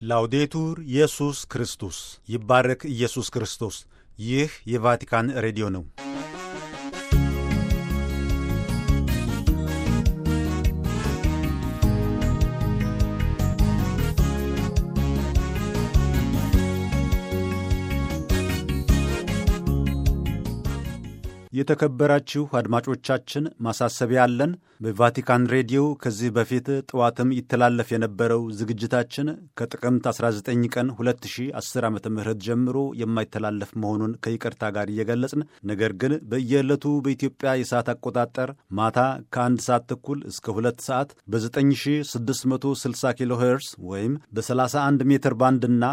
ላውዴቱር ኢየሱስ ክርስቶስ ይባረክ ኢየሱስ ክርስቶስ። ይህ የቫቲካን ሬዲዮ ነው። የተከበራችሁ አድማጮቻችን ማሳሰቢያ አለን። በቫቲካን ሬዲዮ ከዚህ በፊት ጠዋትም ይተላለፍ የነበረው ዝግጅታችን ከጥቅምት 19 ቀን 2010 ዓ ም ጀምሮ የማይተላለፍ መሆኑን ከይቅርታ ጋር እየገለጽን ነገር ግን በየዕለቱ በኢትዮጵያ የሰዓት አቆጣጠር ማታ ከአንድ ሰዓት ተኩል እስከ ሁለት ሰዓት በ9660 ኪሎ ሄርስ ወይም በ31 ሜትር ባንድና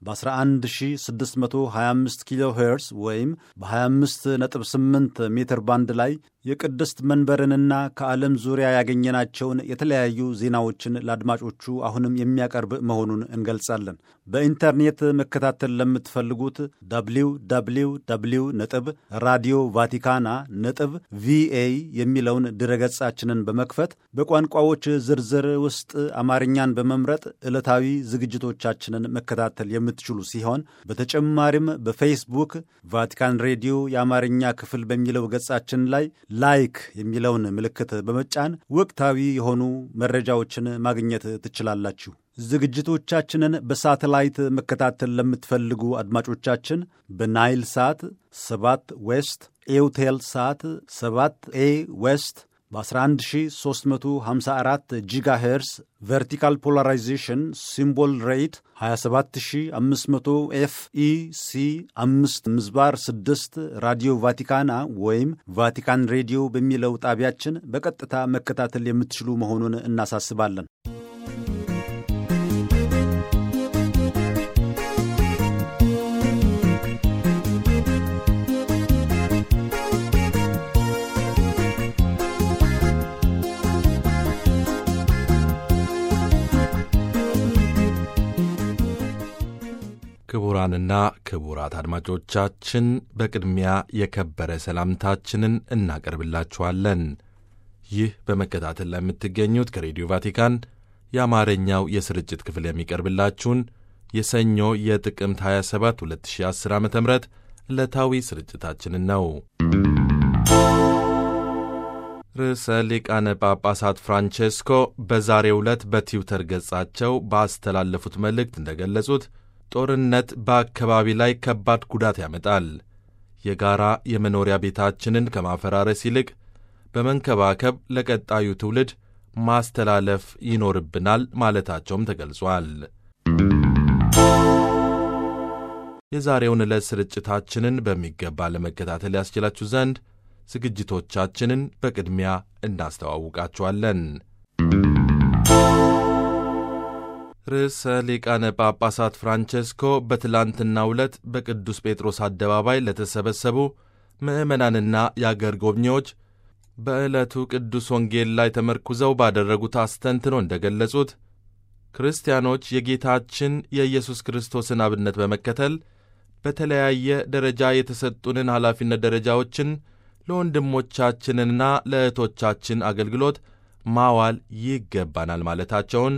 በ11625 ኪሎ ሄርስ ወይም በ258 ሜትር ባንድ ላይ የቅድስት መንበርንና ከዓለም ዙሪያ ያገኘናቸውን የተለያዩ ዜናዎችን ለአድማጮቹ አሁንም የሚያቀርብ መሆኑን እንገልጻለን። በኢንተርኔት መከታተል ለምትፈልጉት ደብሊው ደብሊው ደብሊው ነጥብ ራዲዮ ቫቲካና ነጥብ ቪኤ የሚለውን ድረገጻችንን በመክፈት በቋንቋዎች ዝርዝር ውስጥ አማርኛን በመምረጥ ዕለታዊ ዝግጅቶቻችንን መከታተል የምትችሉ ሲሆን በተጨማሪም በፌስቡክ ቫቲካን ሬዲዮ የአማርኛ ክፍል በሚለው ገጻችን ላይ ላይክ የሚለውን ምልክት በመጫን ወቅታዊ የሆኑ መረጃዎችን ማግኘት ትችላላችሁ። ዝግጅቶቻችንን በሳተላይት መከታተል ለምትፈልጉ አድማጮቻችን በናይል ሳት 7 ዌስት ኤውቴል ሳት 7 ኤ ዌስት በ11354 ጂጋ ሄርስ ቨርቲካል ፖላራይዜሽን ሲምቦል ሬት 27500 ኤፍ ኢ ሲ 5 ምዝባር 6 ራዲዮ ቫቲካና ወይም ቫቲካን ሬዲዮ በሚለው ጣቢያችን በቀጥታ መከታተል የምትችሉ መሆኑን እናሳስባለን። ክቡራንና ክቡራት አድማጮቻችን በቅድሚያ የከበረ ሰላምታችንን እናቀርብላችኋለን። ይህ በመከታተል ላይ የምትገኙት ከሬዲዮ ቫቲካን የአማርኛው የስርጭት ክፍል የሚቀርብላችሁን የሰኞ የጥቅምት 27 2010 ዓ ም ዕለታዊ ስርጭታችንን ነው። ርዕሰ ሊቃነ ጳጳሳት ፍራንቼስኮ በዛሬው ዕለት በትዊተር ገጻቸው ባስተላለፉት መልእክት እንደገለጹት ጦርነት በአካባቢ ላይ ከባድ ጉዳት ያመጣል። የጋራ የመኖሪያ ቤታችንን ከማፈራረስ ይልቅ በመንከባከብ ለቀጣዩ ትውልድ ማስተላለፍ ይኖርብናል ማለታቸውም ተገልጿል። የዛሬውን ዕለት ስርጭታችንን በሚገባ ለመከታተል ያስችላችሁ ዘንድ ዝግጅቶቻችንን በቅድሚያ እናስተዋውቃችኋለን። ርዕሰ ሊቃነ ጳጳሳት ፍራንቼስኮ በትላንትናው ዕለት በቅዱስ ጴጥሮስ አደባባይ ለተሰበሰቡ ምዕመናንና የአገር ጎብኚዎች በዕለቱ ቅዱስ ወንጌል ላይ ተመርኩዘው ባደረጉት አስተንትኖ እንደገለጹት ክርስቲያኖች የጌታችን የኢየሱስ ክርስቶስን አብነት በመከተል በተለያየ ደረጃ የተሰጡንን ኃላፊነት ደረጃዎችን ለወንድሞቻችንና ለእህቶቻችን አገልግሎት ማዋል ይገባናል ማለታቸውን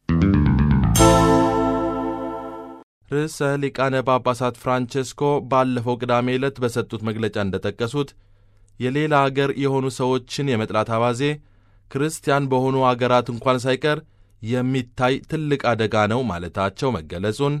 ርዕሰ ሊቃነ ጳጳሳት ፍራንቼስኮ ባለፈው ቅዳሜ ዕለት በሰጡት መግለጫ እንደጠቀሱት የሌላ አገር የሆኑ ሰዎችን የመጥላት አባዜ ክርስቲያን በሆኑ አገራት እንኳን ሳይቀር የሚታይ ትልቅ አደጋ ነው ማለታቸው መገለጹን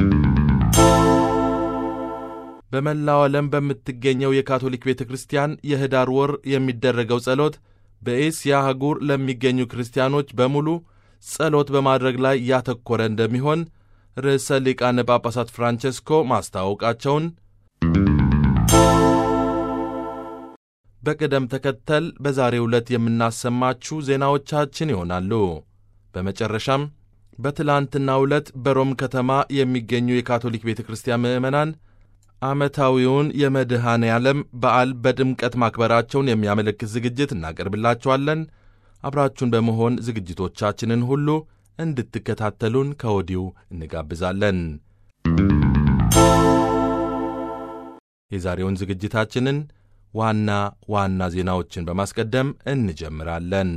በመላው ዓለም በምትገኘው የካቶሊክ ቤተ ክርስቲያን የኅዳር ወር የሚደረገው ጸሎት በኤስያ አህጉር ለሚገኙ ክርስቲያኖች በሙሉ ጸሎት በማድረግ ላይ ያተኮረ እንደሚሆን ርዕሰ ሊቃነ ጳጳሳት ፍራንቼስኮ ማስታወቃቸውን በቅደም ተከተል በዛሬው ዕለት የምናሰማችሁ ዜናዎቻችን ይሆናሉ። በመጨረሻም በትላንትናው ዕለት በሮም ከተማ የሚገኙ የካቶሊክ ቤተ ክርስቲያን ምዕመናን ዓመታዊውን የመድኃኔ ዓለም በዓል በድምቀት ማክበራቸውን የሚያመለክት ዝግጅት እናቀርብላችኋለን። አብራችሁን በመሆን ዝግጅቶቻችንን ሁሉ እንድትከታተሉን ከወዲሁ እንጋብዛለን። የዛሬውን ዝግጅታችንን ዋና ዋና ዜናዎችን በማስቀደም እንጀምራለን።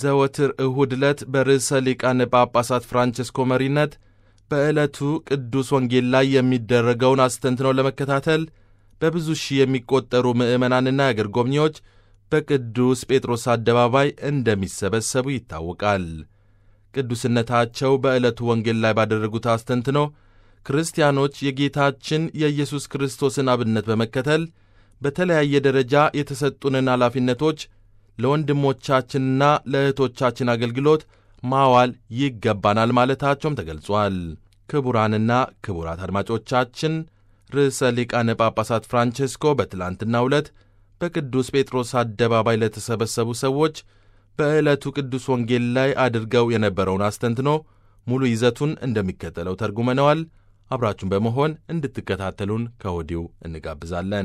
ዘወትር እሁድ ዕለት በርዕሰ ሊቃነ ጳጳሳት ፍራንቸስኮ መሪነት በዕለቱ ቅዱስ ወንጌል ላይ የሚደረገውን አስተንትኖ ለመከታተል በብዙ ሺህ የሚቆጠሩ ምዕመናንና የአገር ጎብኚዎች በቅዱስ ጴጥሮስ አደባባይ እንደሚሰበሰቡ ይታወቃል። ቅዱስነታቸው በዕለቱ ወንጌል ላይ ባደረጉት አስተንትኖ ክርስቲያኖች የጌታችን የኢየሱስ ክርስቶስን አብነት በመከተል በተለያየ ደረጃ የተሰጡንን ኃላፊነቶች ለወንድሞቻችንና ለእህቶቻችን አገልግሎት ማዋል ይገባናል ማለታቸውም ተገልጿል። ክቡራንና ክቡራት አድማጮቻችን ርዕሰ ሊቃነ ጳጳሳት ፍራንቼስኮ በትላንትናው ዕለት በቅዱስ ጴጥሮስ አደባባይ ለተሰበሰቡ ሰዎች በዕለቱ ቅዱስ ወንጌል ላይ አድርገው የነበረውን አስተንትኖ ሙሉ ይዘቱን እንደሚከተለው ተርጉመነዋል። አብራችሁን በመሆን እንድትከታተሉን ከወዲሁ እንጋብዛለን።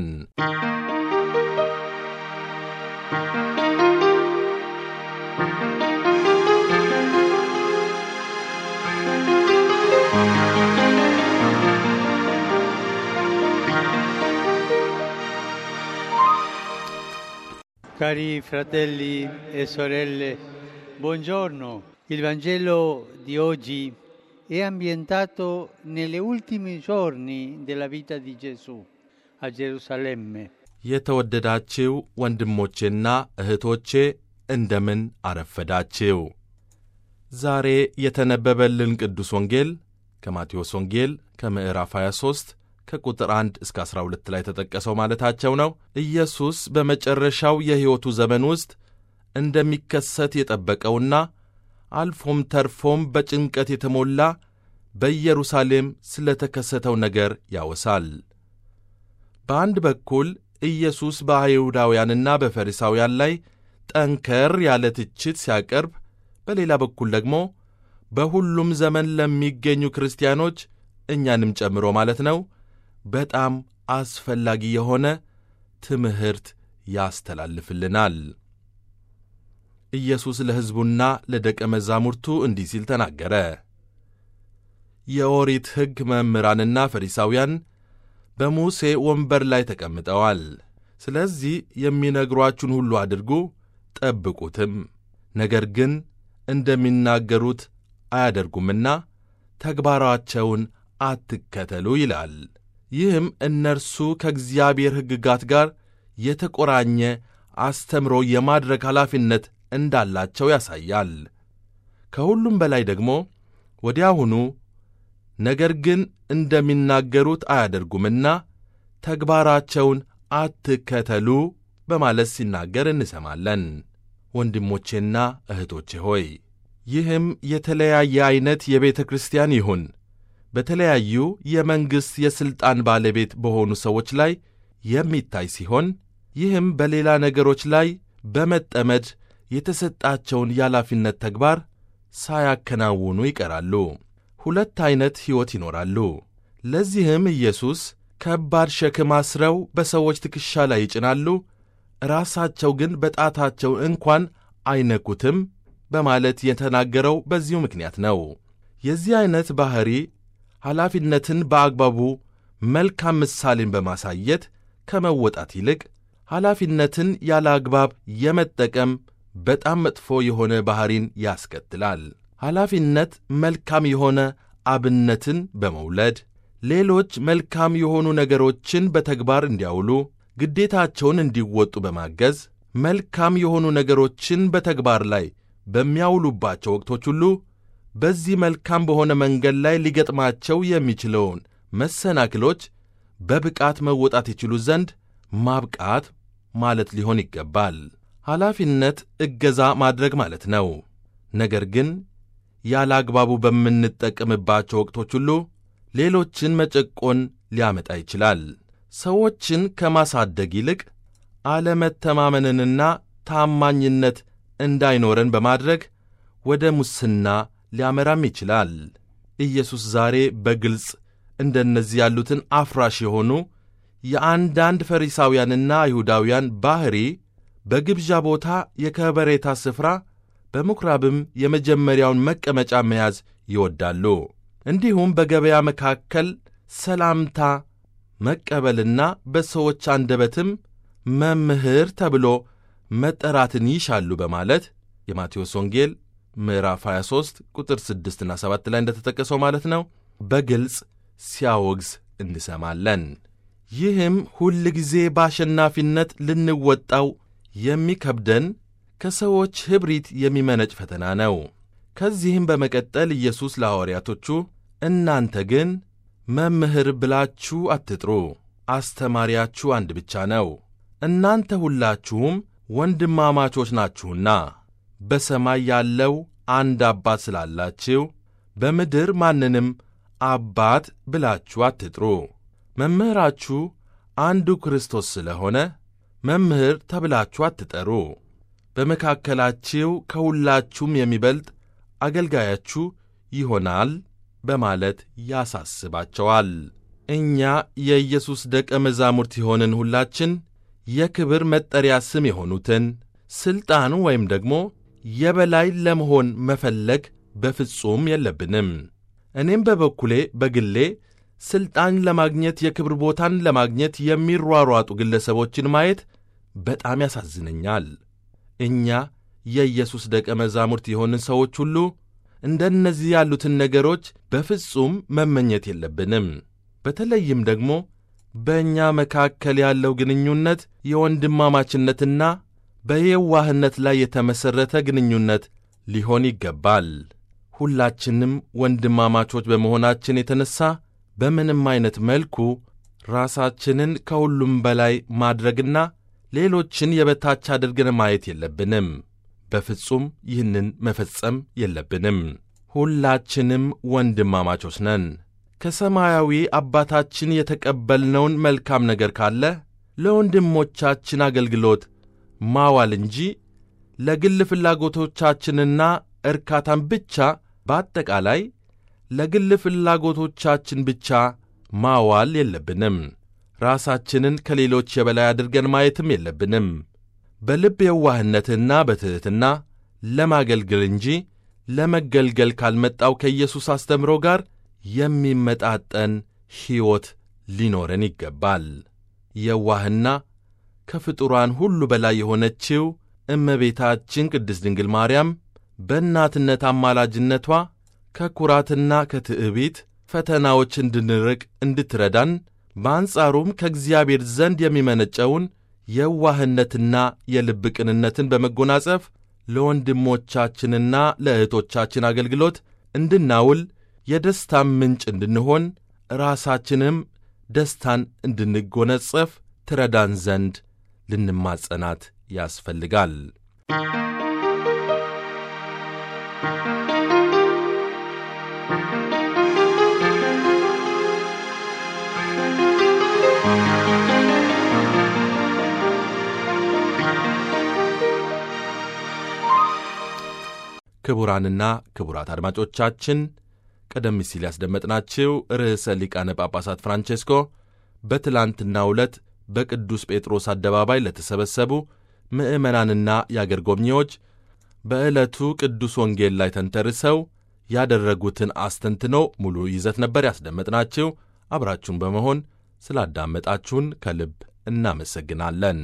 Cari fratelli e sorelle, buongiorno. Il Vangelo di oggi è ambientato negli ultimi giorni della vita di Gesù a Gerusalemme. የተወደዳችው ወንድሞቼና እህቶቼ እንደምን አረፈዳችው። ዛሬ የተነበበልን ቅዱስ ወንጌል ከማቴዎስ ወንጌል ከምዕራፍ 23 ከቁጥር 1 እስከ 12 ላይ ተጠቀሰው ማለታቸው ነው። ኢየሱስ በመጨረሻው የሕይወቱ ዘመን ውስጥ እንደሚከሰት የጠበቀውና አልፎም ተርፎም በጭንቀት የተሞላ በኢየሩሳሌም ስለ ተከሰተው ነገር ያወሳል። በአንድ በኩል ኢየሱስ በአይሁዳውያንና በፈሪሳውያን ላይ ጠንከር ያለ ትችት ሲያቀርብ፣ በሌላ በኩል ደግሞ በሁሉም ዘመን ለሚገኙ ክርስቲያኖች እኛንም ጨምሮ ማለት ነው በጣም አስፈላጊ የሆነ ትምህርት ያስተላልፍልናል። ኢየሱስ ለሕዝቡና ለደቀ መዛሙርቱ እንዲህ ሲል ተናገረ። የኦሪት ሕግ መምህራንና ፈሪሳውያን በሙሴ ወንበር ላይ ተቀምጠዋል። ስለዚህ የሚነግሯችሁን ሁሉ አድርጉ፣ ጠብቁትም። ነገር ግን እንደሚናገሩት አያደርጉምና ተግባራቸውን አትከተሉ ይላል። ይህም እነርሱ ከእግዚአብሔር ሕግጋት ጋር የተቆራኘ አስተምሮ የማድረግ ኃላፊነት እንዳላቸው ያሳያል። ከሁሉም በላይ ደግሞ ወዲያውኑ ነገር ግን እንደሚናገሩት አያደርጉምና ተግባራቸውን አትከተሉ በማለት ሲናገር እንሰማለን። ወንድሞቼና እህቶቼ ሆይ ይህም የተለያየ ዐይነት የቤተ ክርስቲያን ይሁን በተለያዩ የመንግሥት የሥልጣን ባለቤት በሆኑ ሰዎች ላይ የሚታይ ሲሆን ይህም በሌላ ነገሮች ላይ በመጠመድ የተሰጣቸውን የኃላፊነት ተግባር ሳያከናውኑ ይቀራሉ። ሁለት ዐይነት ሕይወት ይኖራሉ። ለዚህም ኢየሱስ ከባድ ሸክም አስረው በሰዎች ትከሻ ላይ ይጭናሉ፣ ራሳቸው ግን በጣታቸው እንኳን አይነኩትም በማለት የተናገረው በዚሁ ምክንያት ነው። የዚህ ዐይነት ባሕሪ ኃላፊነትን በአግባቡ መልካም ምሳሌን በማሳየት ከመወጣት ይልቅ ኃላፊነትን ያለ አግባብ የመጠቀም በጣም መጥፎ የሆነ ባሕሪን ያስከትላል። ኃላፊነት መልካም የሆነ አብነትን በመውለድ ሌሎች መልካም የሆኑ ነገሮችን በተግባር እንዲያውሉ ግዴታቸውን እንዲወጡ በማገዝ መልካም የሆኑ ነገሮችን በተግባር ላይ በሚያውሉባቸው ወቅቶች ሁሉ በዚህ መልካም በሆነ መንገድ ላይ ሊገጥማቸው የሚችለውን መሰናክሎች በብቃት መወጣት ይችሉ ዘንድ ማብቃት ማለት ሊሆን ይገባል። ኃላፊነት እገዛ ማድረግ ማለት ነው። ነገር ግን ያለ አግባቡ በምንጠቀምባቸው ወቅቶች ሁሉ ሌሎችን መጨቆን ሊያመጣ ይችላል። ሰዎችን ከማሳደግ ይልቅ አለመተማመንንና ታማኝነት እንዳይኖረን በማድረግ ወደ ሙስና ሊያመራም ይችላል። ኢየሱስ ዛሬ በግልጽ እንደነዚህ ያሉትን አፍራሽ የሆኑ የአንዳንድ ፈሪሳውያንና አይሁዳውያን ባሕሪ በግብዣ ቦታ የከበሬታ ስፍራ በምኵራብም የመጀመሪያውን መቀመጫ መያዝ ይወዳሉ። እንዲሁም በገበያ መካከል ሰላምታ መቀበልና በሰዎች አንደበትም መምህር ተብሎ መጠራትን ይሻሉ በማለት የማቴዎስ ወንጌል ምዕራፍ 23 ቁጥር 6 እና 7 ላይ እንደተጠቀሰው ማለት ነው በግልጽ ሲያወግዝ እንሰማለን። ይህም ሁል ጊዜ በአሸናፊነት ልንወጣው የሚከብደን ከሰዎች ኅብሪት የሚመነጭ ፈተና ነው። ከዚህም በመቀጠል ኢየሱስ ለሐዋርያቶቹ እናንተ ግን መምህር ብላችሁ አትጥሩ፣ አስተማሪያችሁ አንድ ብቻ ነው፣ እናንተ ሁላችሁም ወንድማማቾች ናችሁና በሰማይ ያለው አንድ አባት ስላላችሁ በምድር ማንንም አባት ብላችሁ አትጥሩ። መምህራችሁ አንዱ ክርስቶስ ስለሆነ መምህር ተብላችሁ አትጠሩ። በመካከላችሁ ከሁላችሁም የሚበልጥ አገልጋያችሁ ይሆናል በማለት ያሳስባቸዋል። እኛ የኢየሱስ ደቀ መዛሙርት የሆንን ሁላችን የክብር መጠሪያ ስም የሆኑትን ሥልጣን ወይም ደግሞ የበላይ ለመሆን መፈለግ በፍጹም የለብንም። እኔም በበኩሌ በግሌ ሥልጣን ለማግኘት የክብር ቦታን ለማግኘት የሚሯሯጡ ግለሰቦችን ማየት በጣም ያሳዝነኛል። እኛ የኢየሱስ ደቀ መዛሙርት የሆንን ሰዎች ሁሉ እንደነዚህ ያሉትን ነገሮች በፍጹም መመኘት የለብንም። በተለይም ደግሞ በእኛ መካከል ያለው ግንኙነት የወንድማማችነትና በየዋህነት ላይ የተመሠረተ ግንኙነት ሊሆን ይገባል። ሁላችንም ወንድማማቾች በመሆናችን የተነሣ በምንም ዐይነት መልኩ ራሳችንን ከሁሉም በላይ ማድረግና ሌሎችን የበታች አድርገን ማየት የለብንም። በፍጹም ይህንን መፈጸም የለብንም። ሁላችንም ወንድማማቾች ነን። ከሰማያዊ አባታችን የተቀበልነውን መልካም ነገር ካለ ለወንድሞቻችን አገልግሎት ማዋል እንጂ ለግል ፍላጎቶቻችንና እርካታን ብቻ በአጠቃላይ ለግል ፍላጎቶቻችን ብቻ ማዋል የለብንም። ራሳችንን ከሌሎች የበላይ አድርገን ማየትም የለብንም። በልብ የዋህነትና በትሕትና ለማገልገል እንጂ ለመገልገል ካልመጣው ከኢየሱስ አስተምሮ ጋር የሚመጣጠን ሕይወት ሊኖረን ይገባል። የዋህና ከፍጡራን ሁሉ በላይ የሆነችው እመቤታችን ቅድስት ድንግል ማርያም በእናትነት አማላጅነቷ ከኩራትና ከትዕቢት ፈተናዎች እንድንርቅ እንድትረዳን በአንጻሩም ከእግዚአብሔር ዘንድ የሚመነጨውን የዋህነትና የልብ ቅንነትን በመጎናጸፍ ለወንድሞቻችንና ለእህቶቻችን አገልግሎት እንድናውል የደስታን ምንጭ እንድንሆን ራሳችንም ደስታን እንድንጎነጸፍ ትረዳን ዘንድ ልንማጸናት ያስፈልጋል። ክቡራንና ክቡራት አድማጮቻችን ቀደም ሲል ያስደመጥናችሁ ርዕሰ ሊቃነ ጳጳሳት ፍራንቼስኮ በትላንትናው ዕለት በቅዱስ ጴጥሮስ አደባባይ ለተሰበሰቡ ምዕመናንና የአገር ጎብኚዎች በዕለቱ ቅዱስ ወንጌል ላይ ተንተርሰው ያደረጉትን አስተንትኖ ሙሉ ይዘት ነበር ያስደመጥናችሁ። አብራችሁን በመሆን ስላዳመጣችሁን ከልብ እናመሰግናለን።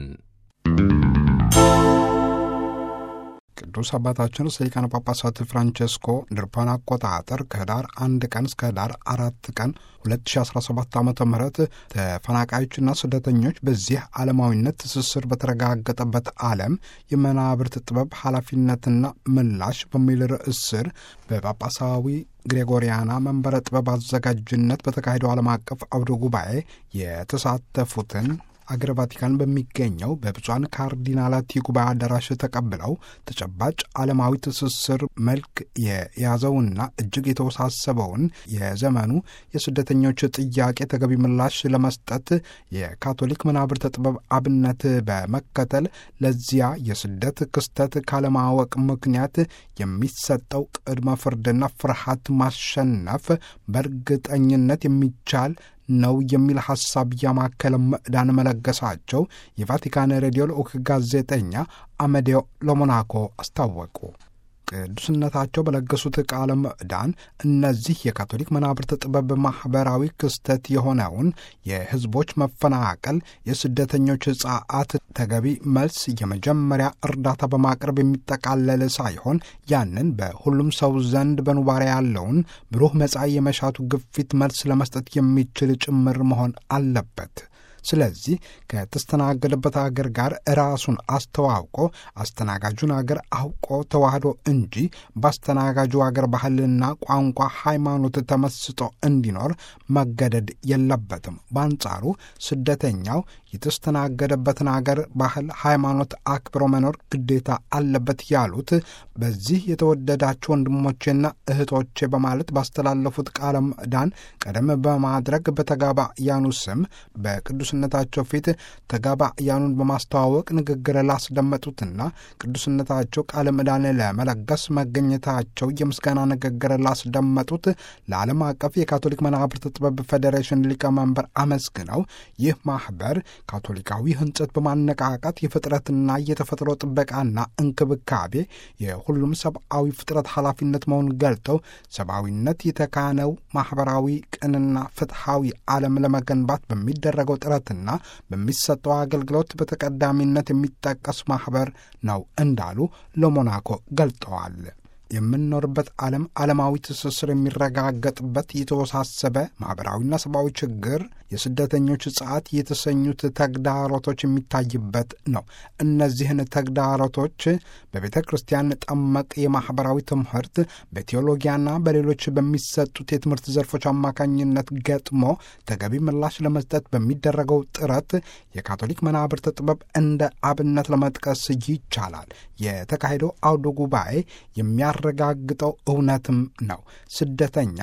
ቅዱስ አባታችን ርዕሰ ሊቃነ ጳጳሳት ፍራንቼስኮ እንደ አውሮፓውያን አቆጣጠር ከህዳር አንድ ቀን እስከ ህዳር አራት ቀን 2017 ዓ ም ተፈናቃዮችና ስደተኞች በዚህ ዓለማዊነት ትስስር በተረጋገጠበት ዓለም የመናብርት ጥበብ ኃላፊነትና ምላሽ በሚል ርዕስ ስር በጳጳሳዊ ግሬጎሪያና መንበረ ጥበብ አዘጋጅነት በተካሄደው ዓለም አቀፍ አውደ ጉባኤ የተሳተፉትን አገረ ቫቲካን በሚገኘው በብፁዓን ካርዲናላት የጉባኤ አዳራሽ ተቀብለው ተጨባጭ ዓለማዊ ትስስር መልክ የያዘውና እጅግ የተወሳሰበውን የዘመኑ የስደተኞች ጥያቄ ተገቢ ምላሽ ለመስጠት የካቶሊክ መናብርተ ጥበብ አብነት በመከተል ለዚያ የስደት ክስተት ካለማወቅ ምክንያት የሚሰጠው ቅድመ ፍርድና ፍርሃት ማሸነፍ በእርግጠኝነት የሚቻል ነው የሚል ሐሳብ ያማከለ ምዕዳን መለገሳቸው የቫቲካን ሬዲዮ ልዑክ ጋዜጠኛ አመዴዮ ለሞናኮ አስታወቁ። ቅዱስነታቸው በለገሱት ቃለ ምዕዳን እነዚህ የካቶሊክ መናብርት ጥበብ ማኅበራዊ ክስተት የሆነውን የሕዝቦች መፈናቀል፣ የስደተኞች ጸዓት ተገቢ መልስ፣ የመጀመሪያ እርዳታ በማቅረብ የሚጠቃለል ሳይሆን ያንን በሁሉም ሰው ዘንድ በኑባሬ ያለውን ብሩህ መጻኢ የመሻቱ ግፊት መልስ ለመስጠት የሚችል ጭምር መሆን አለበት። ስለዚህ ከተስተናገደበት አገር ጋር ራሱን አስተዋውቆ አስተናጋጁን አገር አውቆ ተዋህዶ እንጂ በአስተናጋጁ አገር ባህልና ቋንቋ፣ ሃይማኖት ተመስጦ እንዲኖር መገደድ የለበትም። በአንጻሩ ስደተኛው የተስተናገደበትን አገር ባህል፣ ሃይማኖት አክብሮ መኖር ግዴታ አለበት ያሉት በዚህ የተወደዳችሁ ወንድሞቼና እህቶቼ በማለት ባስተላለፉት ቃለ ምዕዳን ቀደም በማድረግ በተጋባያኑ ስም በቅዱስነታቸው ፊት ተጋባያኑን በማስተዋወቅ ንግግር ላስደመጡትና ቅዱስነታቸው ቃለ ምዕዳን ለመለገስ መገኘታቸው የምስጋና ንግግር ላስደመጡት ለዓለም አቀፍ የካቶሊክ መናብርት ጥበብ ፌዴሬሽን ሊቀመንበር አመስግነው ይህ ማኅበር ካቶሊካዊ ሕንጸት በማነቃቃት የፍጥረትና የተፈጥሮ ጥበቃና እንክብካቤ የሁሉም ሰብአዊ ፍጥረት ኃላፊነት መሆኑን ገልጠው ሰብአዊነት የተካነው ማኅበራዊ ቅንና ፍትሐዊ ዓለም ለመገንባት በሚደረገው ጥረትና በሚሰጠው አገልግሎት በተቀዳሚነት የሚጠቀስ ማኅበር ነው እንዳሉ ለሞናኮ ገልጠዋል። የምንኖርበት ዓለም ዓለማዊ ትስስር የሚረጋገጥበት የተወሳሰበ ማኅበራዊና ሰብአዊ ችግር የስደተኞች ጸዓት የተሰኙት ተግዳሮቶች የሚታይበት ነው። እነዚህን ተግዳሮቶች በቤተ ክርስቲያን ጠመቅ የማኅበራዊ ትምህርት በቴዎሎጊያና በሌሎች በሚሰጡት የትምህርት ዘርፎች አማካኝነት ገጥሞ ተገቢ ምላሽ ለመስጠት በሚደረገው ጥረት የካቶሊክ መናብርት ጥበብ እንደ አብነት ለመጥቀስ ይቻላል። የተካሄደው አውደ ጉባኤ የሚያረጋግጠው እውነትም ነው። ስደተኛ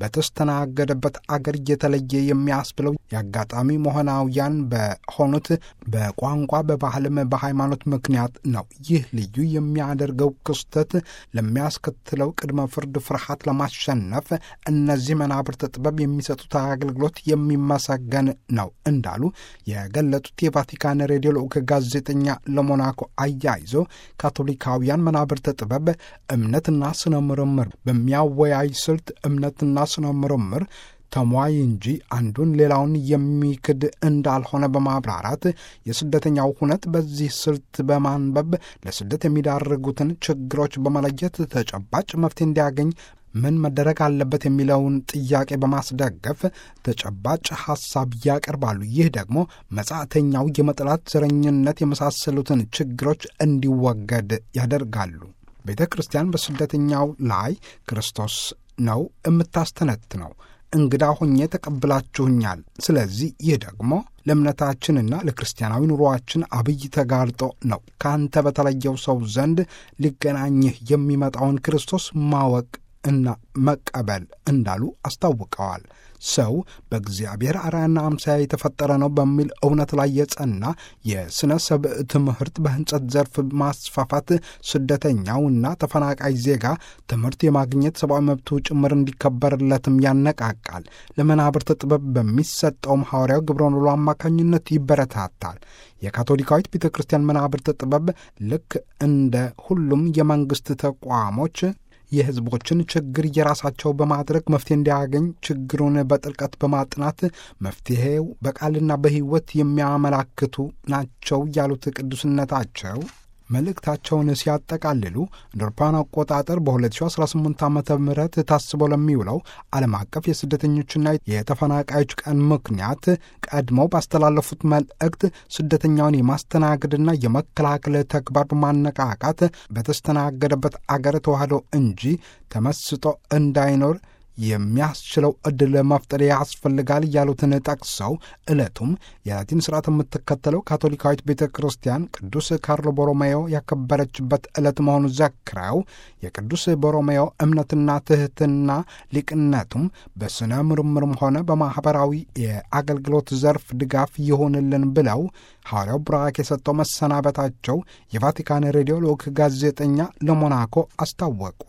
በተስተናገደበት አገር እየተለየ የሚያስብለው የአጋጣሚ መሆናውያን በሆኑት በቋንቋ በባህልም በሃይማኖት ምክንያት ነው። ይህ ልዩ የሚያደርገው ክስተት ለሚያስከትለው ቅድመ ፍርድ ፍርሃት ለማሸነፍ እነዚህ መናብርት ጥበብ የሚሰጡት አገልግሎት የሚመሰገን ነው እንዳሉ የገለጡት የቫቲካን ሬዲዮ ልዑክ ጋዜጠኛ ለሞናኮ አያይዞ ካቶሊካውያን መናብርት ጥበብ እምነትና ስነ ምርምር በሚያወያይ ስልት እምነትና ስነ ምርምር ተሟይ እንጂ አንዱን ሌላውን የሚክድ እንዳልሆነ በማብራራት የስደተኛው ሁነት በዚህ ስልት በማንበብ ለስደት የሚዳርጉትን ችግሮች በመለየት ተጨባጭ መፍትሄ እንዲያገኝ ምን መደረግ አለበት የሚለውን ጥያቄ በማስደገፍ ተጨባጭ ሐሳብ ያቀርባሉ። ይህ ደግሞ መጻተኛው የመጥላት ዘረኝነት የመሳሰሉትን ችግሮች እንዲወገድ ያደርጋሉ። ቤተ ክርስቲያን በስደተኛው ላይ ክርስቶስ ነው የምታስተነትነው። እንግዳ ሆኜ ተቀብላችሁኛል። ስለዚህ ይህ ደግሞ ለእምነታችንና ለክርስቲያናዊ ኑሮአችን አብይ ተጋርጦ ነው። ከአንተ በተለየው ሰው ዘንድ ሊገናኝህ የሚመጣውን ክርስቶስ ማወቅ እና መቀበል እንዳሉ አስታውቀዋል። ሰው በእግዚአብሔር አርአያና አምሳያ የተፈጠረ ነው በሚል እውነት ላይ የጸና የሥነ ሰብእ ትምህርት በሕንጸት ዘርፍ ማስፋፋት ስደተኛውና ተፈናቃይ ዜጋ ትምህርት የማግኘት ሰብአዊ መብቱ ጭምር እንዲከበርለትም ያነቃቃል። ለመናብርት ጥበብ በሚሰጠውም ሐዋርያው ግብረ ኖሎ አማካኝነት ይበረታታል። የካቶሊካዊት ቤተ ክርስቲያን መናብርት ጥበብ ልክ እንደ ሁሉም የመንግሥት ተቋሞች የሕዝቦችን ችግር የራሳቸው በማድረግ መፍትሄ እንዲያገኝ ችግሩን በጥልቀት በማጥናት መፍትሄው በቃልና በሕይወት የሚያመላክቱ ናቸው ያሉት ቅዱስነታቸው መልእክታቸውን ሲያጠቃልሉ እንደ አውሮፓውያን አቆጣጠር በ2018 ዓ ም ታስቦ ለሚውለው ዓለም አቀፍ የስደተኞችና የተፈናቃዮች ቀን ምክንያት ቀድመው ባስተላለፉት መልእክት ስደተኛውን የማስተናገድና የመከላከል ተግባር በማነቃቃት በተስተናገደበት አገር ተዋህዶ እንጂ ተመስጦ እንዳይኖር የሚያስችለው ዕድል መፍጠር ያስፈልጋል ያሉትን ጠቅሰው ዕለቱም የላቲን ስርዓት የምትከተለው ካቶሊካዊት ቤተ ክርስቲያን ቅዱስ ካርሎ ቦሮሜዮ ያከበረችበት ዕለት መሆኑን ዘክረው የቅዱስ ቦሮሜዮ እምነትና ትሕትና ሊቅነቱም በሥነ ምርምርም ሆነ በማኅበራዊ የአገልግሎት ዘርፍ ድጋፍ ይሆንልን ብለው ሐዋርያው ቡራክ የሰጠው መሰናበታቸው የቫቲካን ሬዲዮ ልዑክ ጋዜጠኛ ለሞናኮ አስታወቁ።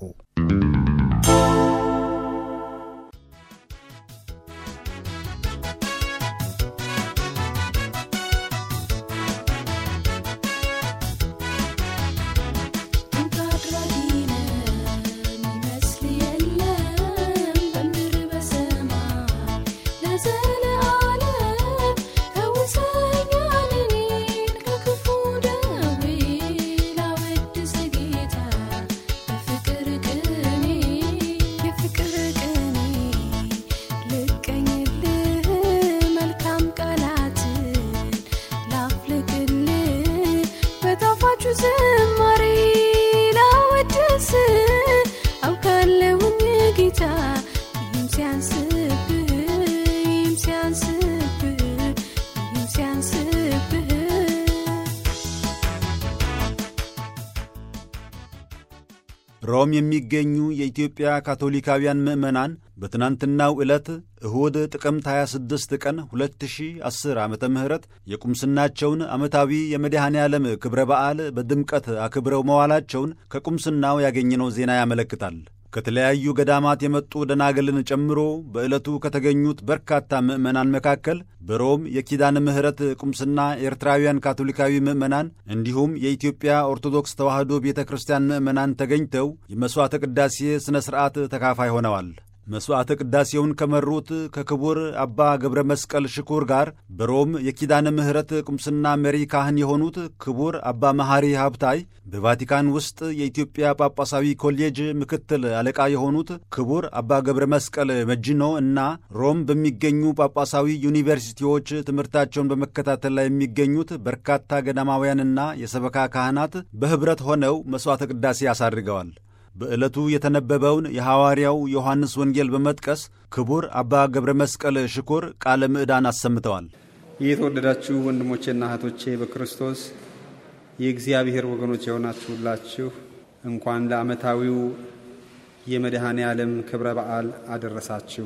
በሮም የሚገኙ የኢትዮጵያ ካቶሊካውያን ምዕመናን በትናንትናው ዕለት እሁድ ጥቅምት 26 ቀን 2010 ዓ ም የቁምስናቸውን ዓመታዊ የመድኃኔ ዓለም ክብረ በዓል በድምቀት አክብረው መዋላቸውን ከቁምስናው ያገኘነው ዜና ያመለክታል። ከተለያዩ ገዳማት የመጡ ደናግልን ጨምሮ በዕለቱ ከተገኙት በርካታ ምዕመናን መካከል በሮም የኪዳነ ምሕረት ቁምስና ኤርትራውያን ካቶሊካዊ ምዕመናን እንዲሁም የኢትዮጵያ ኦርቶዶክስ ተዋሕዶ ቤተ ክርስቲያን ምዕመናን ተገኝተው የመሥዋዕተ ቅዳሴ ሥነ ሥርዓት ተካፋይ ሆነዋል። መሥዋዕተ ቅዳሴውን ከመሩት ከክቡር አባ ገብረ መስቀል ሽኩር ጋር በሮም የኪዳነ ምሕረት ቁምስና መሪ ካህን የሆኑት ክቡር አባ መሐሪ ሀብታይ፣ በቫቲካን ውስጥ የኢትዮጵያ ጳጳሳዊ ኮሌጅ ምክትል አለቃ የሆኑት ክቡር አባ ገብረ መስቀል መጅኖ እና ሮም በሚገኙ ጳጳሳዊ ዩኒቨርሲቲዎች ትምህርታቸውን በመከታተል ላይ የሚገኙት በርካታ ገዳማውያንና የሰበካ ካህናት በኅብረት ሆነው መሥዋዕተ ቅዳሴ አሳርገዋል። በዕለቱ የተነበበውን የሐዋርያው ዮሐንስ ወንጌል በመጥቀስ ክቡር አባ ገብረ መስቀል ሽኩር ቃለ ምዕዳን አሰምተዋል። የተወደዳችሁ ወንድሞቼና እህቶቼ በክርስቶስ የእግዚአብሔር ወገኖች የሆናችሁላችሁ እንኳን ለዓመታዊው የመድኃኔ ዓለም ክብረ በዓል አደረሳችሁ።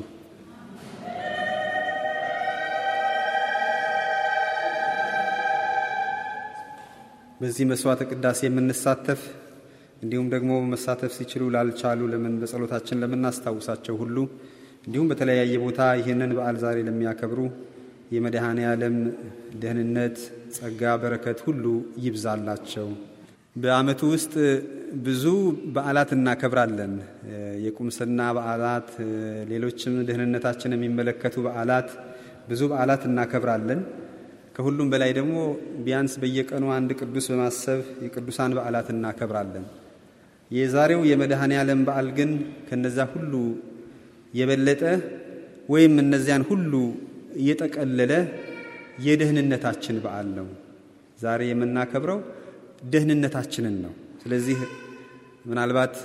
በዚህ መሥዋዕተ ቅዳሴ የምንሳተፍ እንዲሁም ደግሞ መሳተፍ ሲችሉ ላልቻሉ ለምን በጸሎታችን ለምናስታውሳቸው ሁሉ እንዲሁም በተለያየ ቦታ ይህንን በዓል ዛሬ ለሚያከብሩ የመድኃኔ ዓለም ደህንነት፣ ጸጋ፣ በረከት ሁሉ ይብዛላቸው። በዓመቱ ውስጥ ብዙ በዓላት እናከብራለን። የቁምስና በዓላት፣ ሌሎችም ደህንነታችን የሚመለከቱ በዓላት፣ ብዙ በዓላት እናከብራለን። ከሁሉም በላይ ደግሞ ቢያንስ በየቀኑ አንድ ቅዱስ በማሰብ የቅዱሳን በዓላት እናከብራለን። የዛሬው የመድኃኔ ዓለም በዓል ግን ከነዛ ሁሉ የበለጠ ወይም እነዚያን ሁሉ እየጠቀለለ የደህንነታችን በዓል ነው። ዛሬ የምናከብረው ደህንነታችንን ነው። ስለዚህ ምናልባት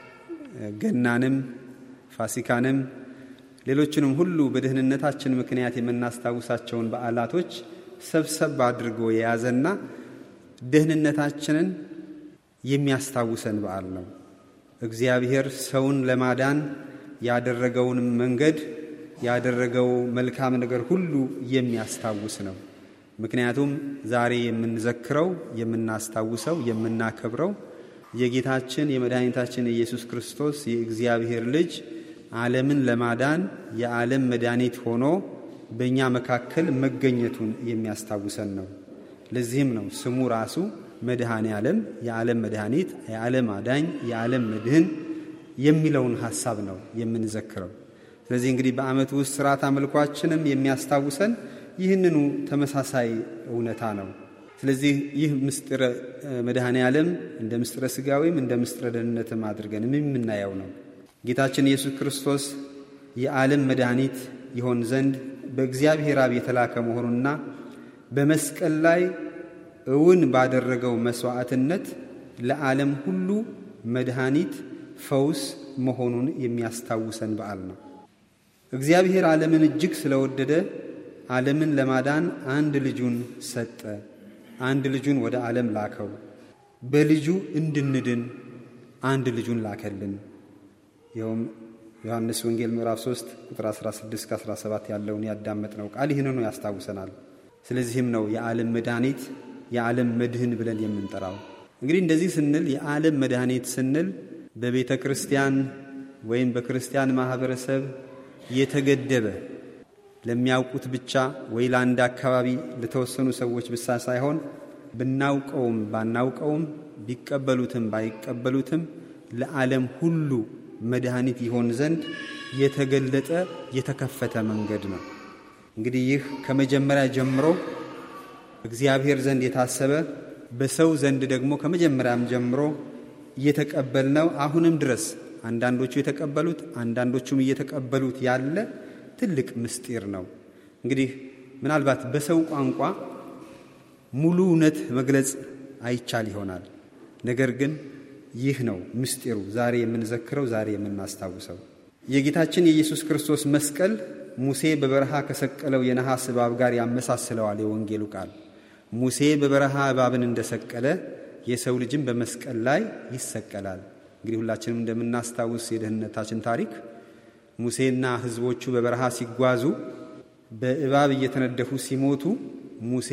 ገናንም ፋሲካንም ሌሎችንም ሁሉ በደህንነታችን ምክንያት የምናስታውሳቸውን በዓላቶች ሰብሰብ አድርጎ የያዘና ደህንነታችንን የሚያስታውሰን በዓል ነው። እግዚአብሔር ሰውን ለማዳን ያደረገውን መንገድ ያደረገው መልካም ነገር ሁሉ የሚያስታውስ ነው። ምክንያቱም ዛሬ የምንዘክረው፣ የምናስታውሰው፣ የምናከብረው የጌታችን የመድኃኒታችን የኢየሱስ ክርስቶስ የእግዚአብሔር ልጅ ዓለምን ለማዳን የዓለም መድኃኒት ሆኖ በእኛ መካከል መገኘቱን የሚያስታውሰን ነው። ለዚህም ነው ስሙ ራሱ መድኃኔ ዓለም የዓለም መድኃኒት፣ የዓለም አዳኝ፣ የዓለም መድህን የሚለውን ሐሳብ ነው የምንዘክረው። ስለዚህ እንግዲህ በዓመቱ ውስጥ ሥርዓት አምልኳችንም የሚያስታውሰን ይህንኑ ተመሳሳይ እውነታ ነው። ስለዚህ ይህ ምስጢረ መድኃኔ ዓለም እንደ ምስጢረ ሥጋዊም እንደ ምስጢረ ደህንነትም አድርገን የምናየው ነው። ጌታችን ኢየሱስ ክርስቶስ የዓለም መድኃኒት ይሆን ዘንድ በእግዚአብሔር አብ የተላከ መሆኑና በመስቀል ላይ እውን ባደረገው መሥዋዕትነት ለዓለም ሁሉ መድኃኒት ፈውስ መሆኑን የሚያስታውሰን በዓል ነው። እግዚአብሔር ዓለምን እጅግ ስለወደደ ዓለምን ለማዳን አንድ ልጁን ሰጠ። አንድ ልጁን ወደ ዓለም ላከው። በልጁ እንድንድን አንድ ልጁን ላከልን። ይኸውም ዮሐንስ ወንጌል ምዕራፍ 3 ቁጥር 16 17 ያለውን ያዳመጥነው ቃል ይህንኑ ያስታውሰናል። ስለዚህም ነው የዓለም መድኃኒት የዓለም መድህን ብለን የምንጠራው። እንግዲህ እንደዚህ ስንል የዓለም መድኃኒት ስንል በቤተ ክርስቲያን ወይም በክርስቲያን ማኅበረሰብ የተገደበ ለሚያውቁት ብቻ ወይ ለአንድ አካባቢ ለተወሰኑ ሰዎች ብቻ ሳይሆን ብናውቀውም ባናውቀውም ቢቀበሉትም ባይቀበሉትም ለዓለም ሁሉ መድኃኒት ይሆን ዘንድ የተገለጠ የተከፈተ መንገድ ነው። እንግዲህ ይህ ከመጀመሪያ ጀምሮ እግዚአብሔር ዘንድ የታሰበ በሰው ዘንድ ደግሞ ከመጀመሪያም ጀምሮ እየተቀበልነው አሁንም ድረስ አንዳንዶቹ የተቀበሉት አንዳንዶቹም እየተቀበሉት ያለ ትልቅ ምስጢር ነው። እንግዲህ ምናልባት በሰው ቋንቋ ሙሉ እውነት መግለጽ አይቻል ይሆናል። ነገር ግን ይህ ነው ምስጢሩ፣ ዛሬ የምንዘክረው፣ ዛሬ የምናስታውሰው የጌታችን የኢየሱስ ክርስቶስ መስቀል ሙሴ በበረሃ ከሰቀለው የነሐስ እባብ ጋር ያመሳስለዋል የወንጌሉ ቃል። ሙሴ በበረሃ እባብን እንደሰቀለ የሰው ልጅም በመስቀል ላይ ይሰቀላል። እንግዲህ ሁላችንም እንደምናስታውስ የደህንነታችን ታሪክ ሙሴና ሕዝቦቹ በበረሃ ሲጓዙ በእባብ እየተነደፉ ሲሞቱ ሙሴ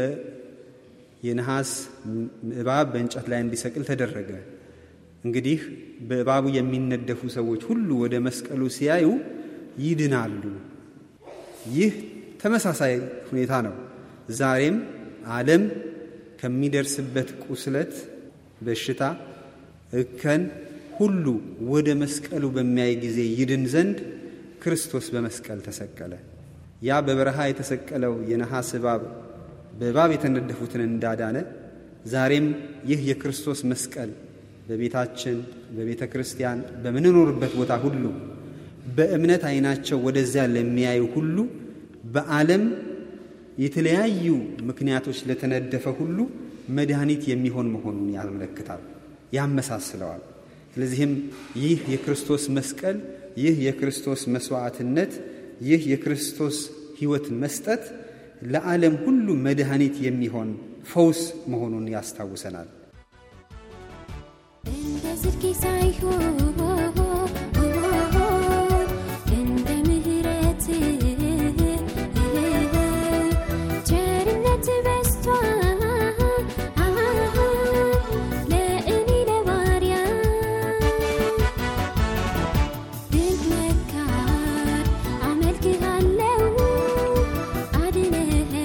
የነሐስ እባብ በእንጨት ላይ እንዲሰቅል ተደረገ። እንግዲህ በእባቡ የሚነደፉ ሰዎች ሁሉ ወደ መስቀሉ ሲያዩ ይድናሉ። ይህ ተመሳሳይ ሁኔታ ነው። ዛሬም ዓለም ከሚደርስበት ቁስለት፣ በሽታ፣ እከን ሁሉ ወደ መስቀሉ በሚያይ ጊዜ ይድን ዘንድ ክርስቶስ በመስቀል ተሰቀለ። ያ በበረሃ የተሰቀለው የነሐስ እባብ በእባብ የተነደፉትን እንዳዳነ ዛሬም ይህ የክርስቶስ መስቀል በቤታችን፣ በቤተ ክርስቲያን፣ በምንኖርበት ቦታ ሁሉ በእምነት ዓይናቸው ወደዚያ ለሚያዩ ሁሉ በዓለም የተለያዩ ምክንያቶች ለተነደፈ ሁሉ መድኃኒት የሚሆን መሆኑን ያመለክታል፣ ያመሳስለዋል። ስለዚህም ይህ የክርስቶስ መስቀል፣ ይህ የክርስቶስ መስዋዕትነት፣ ይህ የክርስቶስ ሕይወት መስጠት ለዓለም ሁሉ መድኃኒት የሚሆን ፈውስ መሆኑን ያስታውሰናል። እንደ ጽድቄ ሳይሆን እንደ ምሕረት ቸርነት በዝቷል ለእኔ ለባሪያ ድንቅ መካር አመልክሃለሁ አድነኸኝ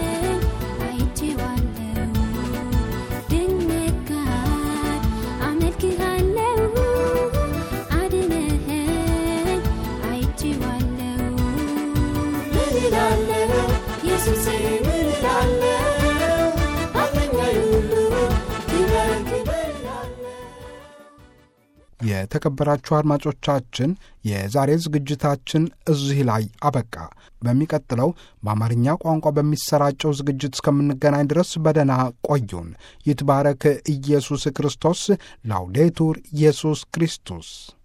አይቼዋለሁ ድንቅ መካር አመልክሃለሁ አድነኸኝ አይቼዋለሁ ምን እላለሁ ኢየሱሴ ምን እላለሁ አለኛዬ ሁሉ ክበር ክበር እላለሁ የተከበራችሁ አድማጮቻችን የዛሬ ዝግጅታችን እዚህ ላይ አበቃ። በሚቀጥለው በአማርኛ ቋንቋ በሚሰራጨው ዝግጅት እስከምንገናኝ ድረስ በደና ቆዩን። ይትባረክ ኢየሱስ ክርስቶስ። ላውዴቱር ኢየሱስ ክርስቶስ